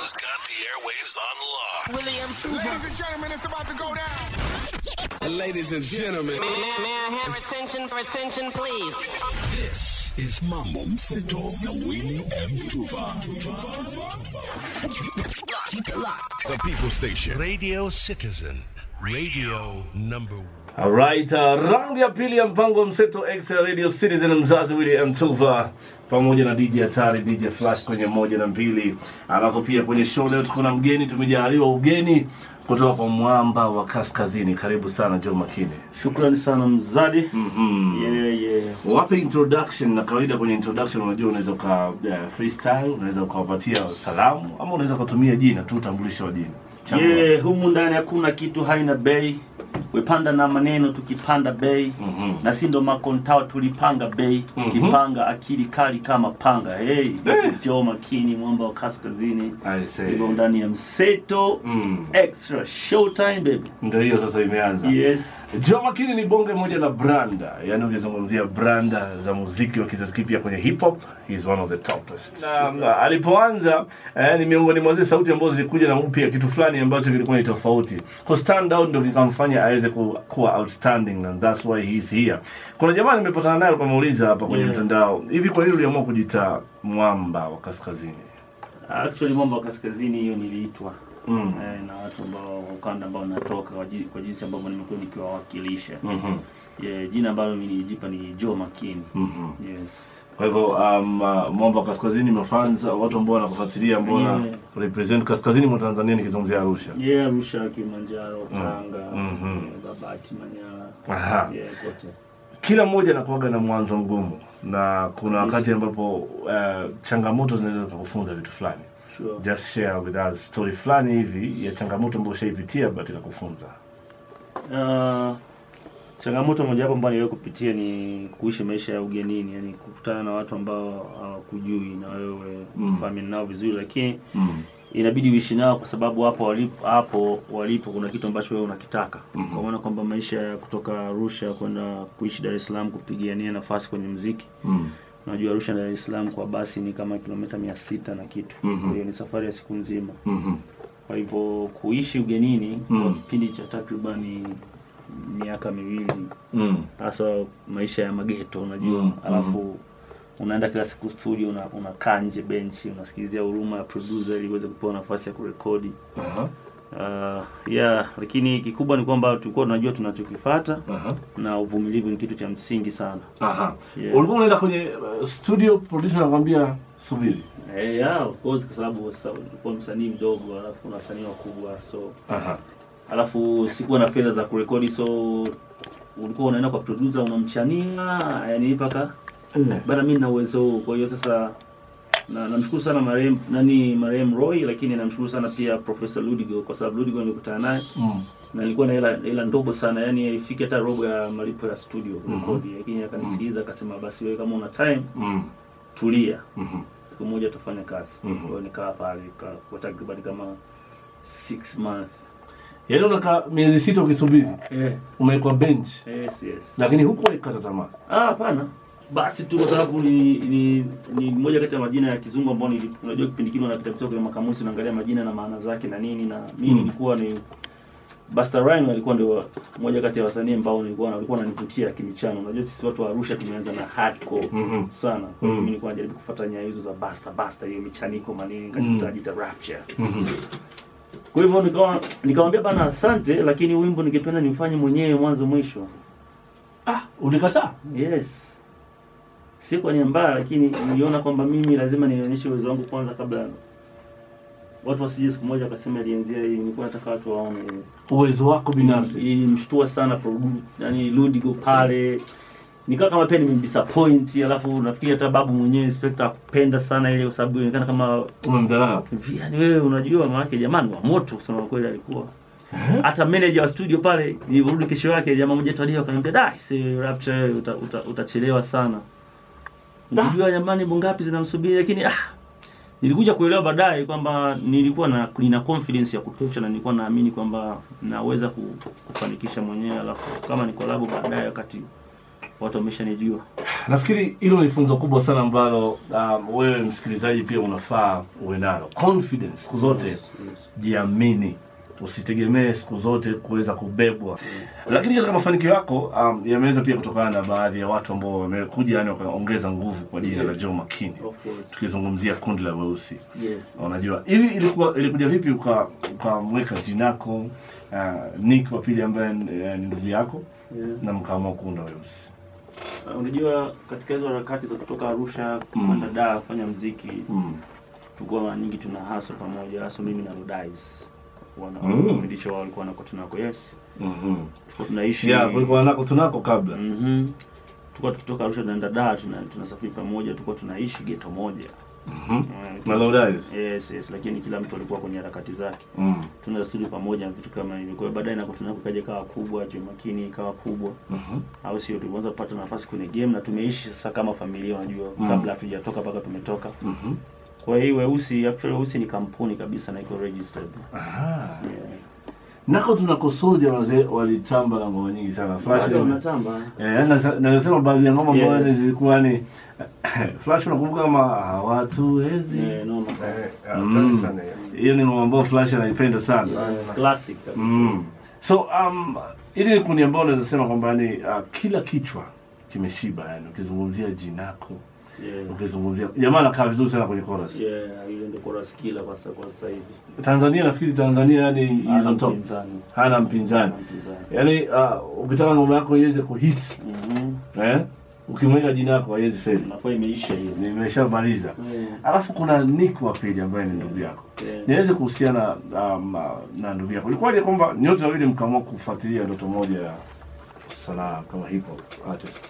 has got the airwaves on lock. William Ladies and gentlemen, it's about to go down. Ladies and gentlemen, May, may I have attention for attention, please? this is Mambo Mseto na Willie M. Tuva. The People Station. Radio Citizen. Radio number one. Alright, uh, raundi ya pili ya mpango mseto X ya Radio Citizen mzazi Willy Mtuva pamoja na DJ Hatari, DJ Flash kwenye moja na mbili. Alafu pia kwenye show leo tuko na mgeni, tumejaliwa ugeni kutoka kwa mwamba wa kaskazini. Karibu sana Joe Makine. Shukrani sana mzadi. Mhm. Yeah, yeah. Wape introduction, na kawaida kwenye introduction unajua unaweza uka uh, freestyle, unaweza ukawapatia salamu ama unaweza ukatumia jina tu utambulisho wa jina. Chagua. Yeah, humu ndani hakuna kitu haina bei. Wepanda na maneno tukipanda bei. Mhm. Na si ndo makontao tulipanga bei. Mhm. Kipanga akili kali kama panga. Hey, Eh. Joe Makini mwamba wa kaskazini. I say. Niko ndani ya mseto. Mm. Extra showtime baby. Ndio hiyo sasa imeanza. Yes. Joe Makini ni bonge moja la branda, yaani ukizungumzia branda za muziki wa kizazi kipya kwenye hip hop, he is one of the topest. Na, na alipoanza eh, ni miongoni mwa zile sauti ambazo zilikuja na upya kitu fulani ambacho kilikuwa ni tofauti. Ku stand out ndio kikamfanya aweze ku, kuwa outstanding and that's why he is here. Kuna jamaa nimepatana naye kwa muuliza hapa kwenye Yeah. mtandao, hivi kwa nini uliamua kujiita mwamba wa kaskazini? Actually mwamba wa kaskazini hiyo niliitwa. Mm. Eh, na watu ambao ukanda ambao natoka kwa ji- kwa jinsi ambavyo nimekuwa nikiwawakilisha. Mhm. Yeah, jina ambalo nilijipa ni Joe Makini. Mhm. Yes. Kwa hivyo um, uh, mwamba wa kaskazini mafans au watu ambao wanakufuatilia ambao wana Yeah. represent kaskazini mwa Tanzania nikizungumzia Arusha. Yeah, Arusha, Kilimanjaro, Tanga, Mhm. eh, Babati, Manyara. Aha. Yeah, kote. Kila mmoja anakuwaga na mwanzo mgumu na kuna wakati ambapo uh, changamoto zinaweza kukufunza vitu fulani. Sure. Just share with us story fulani hivi ya changamoto ambayo ushaipitia but ikakufunza. Uh, changamoto mojawapo ambayo niliwahi kupitia ni kuishi maisha ya ugenini, yani kukutana na watu ambao hawakujui na wewe Mm. fahamiani nao vizuri, lakini Mm. inabidi uishi nao kwa sababu hapo walipo, hapo walipo kuna kitu ambacho wewe unakitaka Mhm. kwa maana kwamba maisha ya kutoka Arusha kwenda kuishi Dar es Salaam kupigania nafasi kwenye mziki Mm. Unajua Arusha na Dar es Salaam kwa basi ni kama kilomita mia sita na kitu. Mhm. Kwa hiyo ni safari ya siku nzima. Mhm. Kwa hivyo kuishi ugenini Mm. kwa kipindi cha takribani miaka miwili, Mm. hasa maisha ya mageto unajua, Mm. alafu unaenda kila siku studio, una unakaa nje benchi, unasikilizia huruma ya producer ili uweze kupewa nafasi ya kurekodi. Aha. Uh, yeah, lakini kikubwa ni kwamba tulikuwa tunajua tunachokifuata Aha. na uvumilivu ni kitu cha msingi sana. Aha. Yeah. Ulikuwa unaenda kwenye uh, studio producer anakuambia subiri. Eh, yeah, of course kwa sababu sasa ulikuwa msanii mdogo alafu una wasanii wakubwa so Aha. alafu sikuwa na fedha za kurekodi so ulikuwa unaenda kwa producer unamchania yani mpaka Eh. bana mimi na uwezo huu kwa hiyo sasa na namshukuru sana marehemu nani marehemu Roy lakini namshukuru sana pia Professor Ludigo kwa sababu Ludigo nilikutana naye Mm. na nilikuwa na hela hela ndogo sana yani haifiki hata robo ya malipo ya studio kurekodi lakini akanisikiliza akasema basi wewe kama una time Mm. tulia Mhm. siku moja tutafanya kazi Mhm. kwa hiyo nikaa pale nika- kwa takriban kama six months Yaani unakaa miezi sita ukisubiri, eh, umewekwa bench, yes yes lakini hukuwahi kukata tamaa. ah hapana basi tu kwa sababu ni, ni ni moja kati ya majina ya kizungu ambao nili- unajua kipindi kile unapita pita kwenye makamusi unaangalia majina na maana zake na nini na mimi Mm. nilikuwa ni Busta Rhymes alikuwa ndio moja kati ya wasanii ambao nilikuwa walikuwa wananivutia kimichano. Unajua sisi watu wa Arusha tumeanza na hardcore Mhm. sana. Kwa hiyo Mm. mimi nilikuwa najaribu kufuata nyayo hizo za Busta Busta hiyo michaniko manini Mm. nikajitaja Rapture. Mhm. Kwa hivyo nikawa nikamwambia bana asante, lakini wimbo ningependa nifanye mwenyewe mwanzo mwisho. Ah, ulikataa? Yes. Si kwa nia mbaya, lakini niliona kwamba mimi lazima nionyeshe uwezo wangu kwanza kabla watu wasije siku moja wakasema alianzia hii. Nilikuwa nataka watu waone Uwezo wako binafsi. ilimshtua sana produ- yani Ludigo pale nikawa kama pia nimemdisappoint, alafu nafikiri hata babu mwenyewe inspector akupenda sana ile, kwa sababu inaonekana kama Umemdharau. yani wewe unajua maana jamani wa moto kusema kweli alikuwa hata manager wa studio pale nilirudi kesho yake jamaa mmoja tu alio akaniambia da si rapture wewe uta, uta, utachelewa sana unajua jamani bongapi zinamsubiri lakini ah nilikuja kuelewa baadaye kwamba nilikuwa na nina confidence ya kutosha na nilikuwa naamini kwamba naweza ku- kufanikisha mwenyewe alafu kama ni collab baadaye wakati watu wameshanijua nafikiri hilo ni funzo kubwa sana ambalo um, wewe msikilizaji pia unafaa uwe nalo confidence siku zote jiamini usitegemee siku zote kuweza kubebwa lakini katika mafanikio yako um, yameweza pia kutokana na baadhi ya watu ambao wamekuja yani wakaongeza nguvu kwa jina la Joe Makini Of course. tukizungumzia kundi la weusi yes unajua hivi ilikuwa ilikuja vipi uka- ukamweka jinako uh, Nick wa pili ambaye eh, ni ndugu yako yeah. na mkaamua kuunda weusi Uh, unajua katika hizo harakati za kutoka Arusha kwenda Dar kufanya mziki mm. tulikuwa mara nyingi tuna hasa pamoja hasa mimi na Rodais wana Mm. kipindi hicho wao walikuwa nako tunako yes mm-hmm. tulikuwa tunaishi yeah, kulikuwa nako tunako kabla Mhm. tulikuwa tukitoka Arusha tunaenda Dar tuna tunasafiri pamoja tulikuwa tunaishi ghetto moja Mhm. Eh, na Laudais yes yes lakini kila mtu alikuwa kwenye harakati zake mm. tuna studio pamoja na vitu kama hivyo kwa hiyo baadaye nako tunako kaja kawa kubwa Joh Makini ikawa kubwa Mhm. au sio tulianza kupata nafasi kwenye game na tumeishi sasa kama familia unajua Mm. kabla hatujatoka mpaka tumetoka Mhm. kwa hiyo weusi actually weusi ni kampuni kabisa na iko registered Aha. yeah. nako tunako soldier wazee walitamba na ngoma nyingi sana flash Bado unatamba Eh, na- na nasema baadhi ya ngoma ambayo Yes. ni zilikuwa ni flash unakumbuka kama hawatuwezi yeah, noma sana Eh, hatari sana hiyo. hiyo ni ngoma ambayo flash anaipenda sana classic kabisa mm. so um, ili ni kundi ambao unaweza sema kwamba ni uh, kila kichwa kimeshiba yani ukizungumzia jinako yeah. ukizungumzia jamaa anakaa vizuri sana kwenye chorus yeah ile ndio chorus killer kwa sasa kwa sasa hivi Tanzania nafikiri Tanzania yani hizo Hana top mpinzani. hana mpinzani Hana mpinzani. yani uh, ukitaka ngoma yako iweze kuhit Mhm. eh ukimweka jina yako haiwezi feli Inakuwa imeisha hiyo nimeshamaliza Yeah. alafu kuna Nick wa pili ambaye ni ndugu yako Yeah. niweze kuhusiana um, na ndugu yako ilikuwaje kwamba nyote wawili mkaamua kufuatilia ndoto moja ya sanaa kama hip hop artist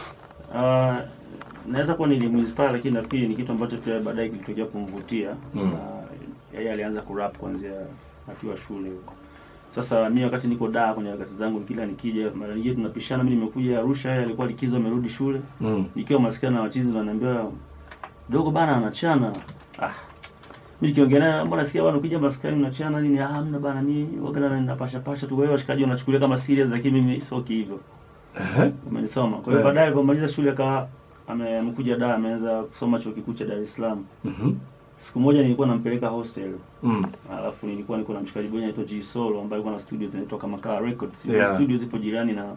Ah, naweza kuwa nilimuinspire lakini nafikiri ni kitu ambacho pia baadaye kilitokea kumvutia Mm. na yeye alianza kurap kuanzia akiwa shule huko sasa mi wakati niko daa kwenye harakati zangu kila nikija mara nyingine tunapishana mi nimekuja arusha yeye alikuwa likizo amerudi shule mm. nikiwa maskani na wachizi wananiambia dogo bana anachana ah mimi nikiongea naye mbona nasikia bana ukija maskani unachana nini ah hamna bana mimi wagana napasha pasha tu wewe washikaji wanachukulia kama serious lakini mimi sio hivyo Ehe. umenisoma kwa hiyo Yeah. baadaye alipomaliza shule akawa ame- amekuja Dar ameanza kusoma chuo kikuu cha Dar es Salaam Mhm. siku moja nilikuwa nampeleka hostel Mm. alafu nilikuwa niko na mshikaji mmoja anaitwa G Solo ambaye alikuwa na studio zinaitwa kama Kaa Records Hizo Yeah. studio zipo jirani na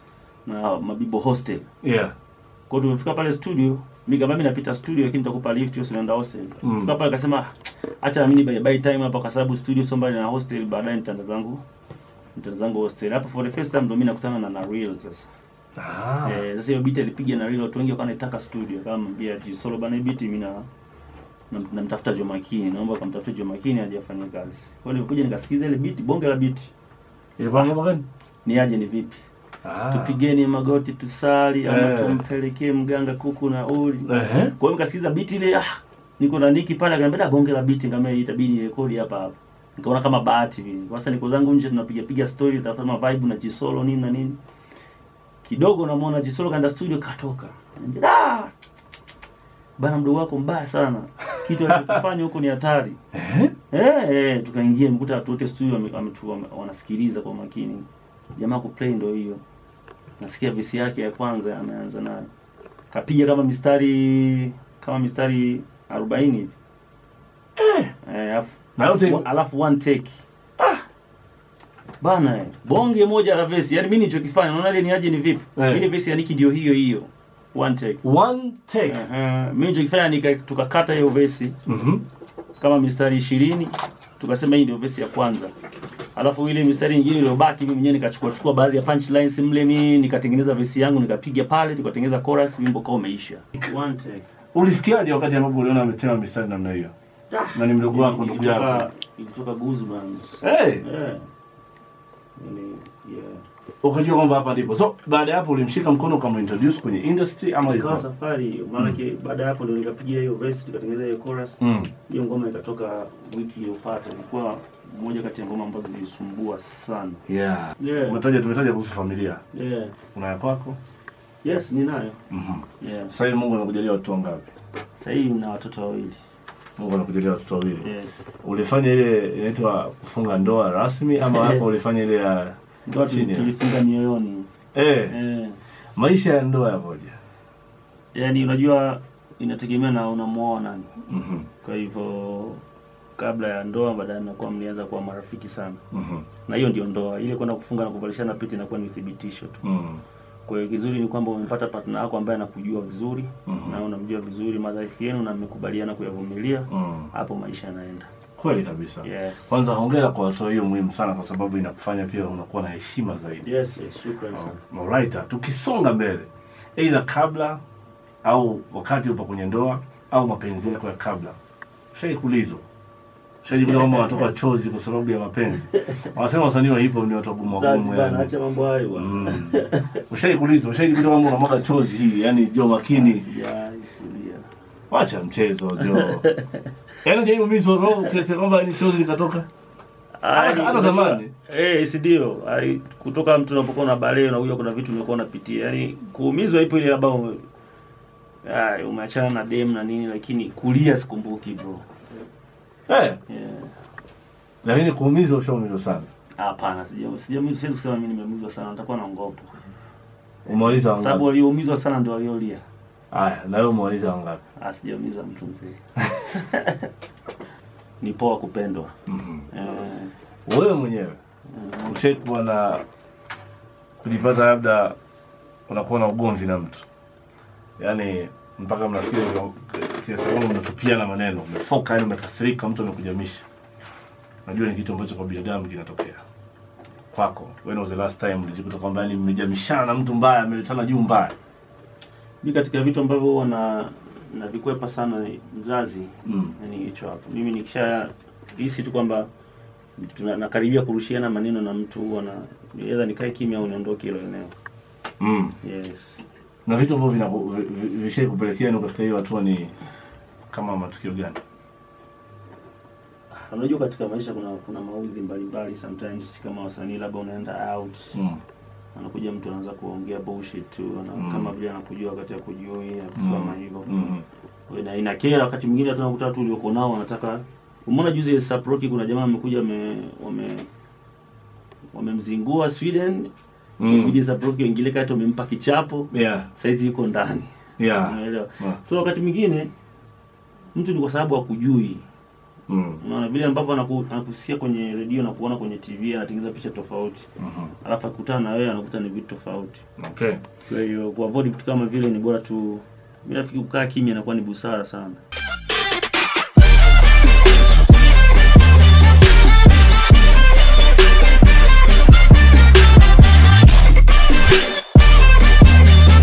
na Mabibo hostel yeah kwa hiyo tumefika pale studio mimi kama mimi napita studio lakini nitakupa lift hiyo sinaenda hostel Mm. fika pale akasema "Ah, acha na mimi by, by time hapa kwa sababu studio sio mbali na hostel baadaye nitaenda zangu nitaenda zangu hostel hapo for the first time ndo mimi nakutana na na real sasa ah. Eh, sasa hiyo beat alipiga na Real, watu wengi wakawa wanaitaka studio kama mwambia G Solo bana hii beat mimi na na- namtafuta Joh Makini, naomba kamtafute Joh Makini aje afanye kazi. Kwa hiyo nilikuja nikasikiza ile beat, bonge la beat. ilikuwa ngoma gani Ni aje ni vipi? ah. Tupigeni magoti tusali ama Eh. tumpelekee mganga kuku na uli. Ehe. Kwa hiyo nikasikiza beat ile ah niko na Niki pale akaniambia "Da, bonge la beat ngame itabidi nirekodi hapa hapa. Nikaona kama bahati vile. Sasa niko zangu nje tunapiga piga story tafuta ma vibe na G Solo nini na nini. Kidogo namuona G Solo kaenda studio katoka. Ananiambia, "Da! Bana mdogo wako mbaya sana. Kitu alichofanya huko ni hatari." Eh, eh, tukaingia mkuta watu wote studio wame- wametu- wame- wanasikiliza kwa makini. Jamaa kuplay ndio hiyo. Nasikia visi yake ya kwanza ameanza nayo. Kapiga kama mistari kama mistari 40 hivi. Eh, alafu na yote Wa- alafu one take ah bana eh, bonge moja la vesi yani mimi nilichokifanya unaona ile ni aje ni vipi Eh. ile vesi ya Niki ndio hiyo hiyo one take one take uh mimi nilichokifanya nika tukakata hiyo vesi Mhm. kama mistari ishirini tukasema hii ndio vesi ya kwanza alafu ile mistari nyingine iliyobaki mimi mwenyewe nikachukua chukua baadhi ya punchlines mle mimi nikatengeneza vesi yangu nikapiga pale tukatengeneza chorus wimbo kama umeisha one take ulisikiaje wakati ambapo uliona ametema mistari namna hiyo na ni mdogo wako ndugu yako ilitoka ilitoka goosebumps hey. yeah Yaani, yeah ukajua kwamba hapa ndipo so baada ya hapo ulimshika mkono ukamintroduce kwenye industry ama ikawa ilikuwa safari hiyo maanake baada ya hapo ndo nikapigia hiyo verse nikatengeneza hiyo chorus mm. hiyo ngoma ikatoka wiki iliyofuata ilikuwa moja kati ya ngoma ambazo zilisumbua sana yeah. yeah. umetaja tumetaja kuhusu familia yeah. una ya kwako yes ninayo Mhm. yeah. sasa hivi mungu anakujalia watoto wangapi sasa hivi na watoto wawili mungu anakujalia watoto wawili yes. ulifanya ile inaitwa kufunga ndoa rasmi ama hapo ulifanya ile ya Ndoa tuli- chini tulifunga mioyoni eh eh. maisha ya ndoa yapoje yaani unajua inategemea na unamuoa nani Mhm, kwa hivyo kabla ya ndoa baadaye mnakuwa mlianza kuwa marafiki sana mhm, na hiyo ndio ndoa ile kwenda kufunga na kuvalishana pete inakuwa ni uthibitisho tu mhm, kwa hiyo kizuri ni kwamba umepata partner wako ambaye anakujua vizuri Mhm. na unamjua vizuri madhaifu yenu na mmekubaliana kuyavumilia mhm. hapo maisha yanaenda kweli kabisa yes. kwanza hongera kwa hatua hiyo muhimu sana kwa sababu inakufanya pia unakuwa na heshima zaidi Yes, yes, shukrani sana. Alright, tukisonga mbele aidha kabla au wakati upo kwenye ndoa au mapenzi yako ya kabla shai kulizwa shajikuta kwamba wanatoka chozi kwa sababu ya mapenzi wanasema wasanii wa hip hop ni watu wagumu wagumu Zanzibar, yani. acha mambo hayo bwana. Mm. ushai kulizwa ushajikuta kwamba unamwaga chozi hii yani jo makini Sijawahi kulia. wacha mchezo jo yani jaiumizwa roho kiasi kwamba ni chozi likatoka Hata- Ai, hata zamani. Eh, si ndio? Ai, kutoka mtu unapokuwa na bale unakuja kuna vitu umekuwa unapitia. Yaani kuumizwa ipo ile labda ume, ai, umeachana na dem na nini lakini kulia sikumbuki bro. eh, Yeah. lakini kuumizwa ushaumizwa sana Hapana, sija sijaumizwa siwezi kusema mimi nimeumizwa sana, nitakuwa naongopa. umaliza Sababu wangapi walioumizwa sana ndio waliolia. haya na wewe umaliza wangapi Ah, sijaumiza mtu mzee. Ni poa kupendwa. Mhm. Eh, wewe mwenyewe ushaikuwa na kujipata labda unakuwa na ugomvi na mtu yaani mpaka mnafikia hivyo, kiasi kwamba mnatupiana maneno umefoka yani umekasirika mtu amekujamisha najua ni kitu ambacho kwa binadamu kinatokea kwako when was the last time ulijikuta kwamba yani mmejamishana na mtu mbaya ameletana juu mbaya mi katika vitu ambavyo huwa na navikwepa sana mzazi mm. ni hicho hapo. Mimi nikisha hisi tu kwamba tuna- nakaribia kurushiana maneno na mtu huwa na either nikae kimya au niondoke hilo eneo. Mm. Yes. na vitu ambavyo vina- vi- vi- vishai kupelekea ni ukafika hiyo hatua ni kama matukio gani Unajua katika maisha kuna kuna mauzi mbalimbali sometimes si kama wasanii labda unaenda out mm. anakuja mtu anaanza kuongea bullshit tu ana, Mm. kama vile anakujua wakati ya kujui na vitu Mm. kama hivyo. Mm. Kwa ina inakera wakati mwingine hata unakuta watu ulioko nao wanataka umeona juzi Saproki kuna jamaa amekuja wame wame wamemzingua Sweden Mm. kuja Saproki wengine kati wamempa kichapo yeah saizi yuko ndani yeah unaelewa Yeah. so wakati mwingine mtu ni kwa sababu hakujui mm. unaona vile ambapo anaku, anakusikia kwenye redio na kuona kwenye TV anatengeneza picha tofauti Mhm. alafu akutana na wewe anakuta ni vitu tofauti okay kwa hiyo kuavoid vitu kama vile ni bora tu mimi nafikiri kukaa kimya inakuwa ni busara sana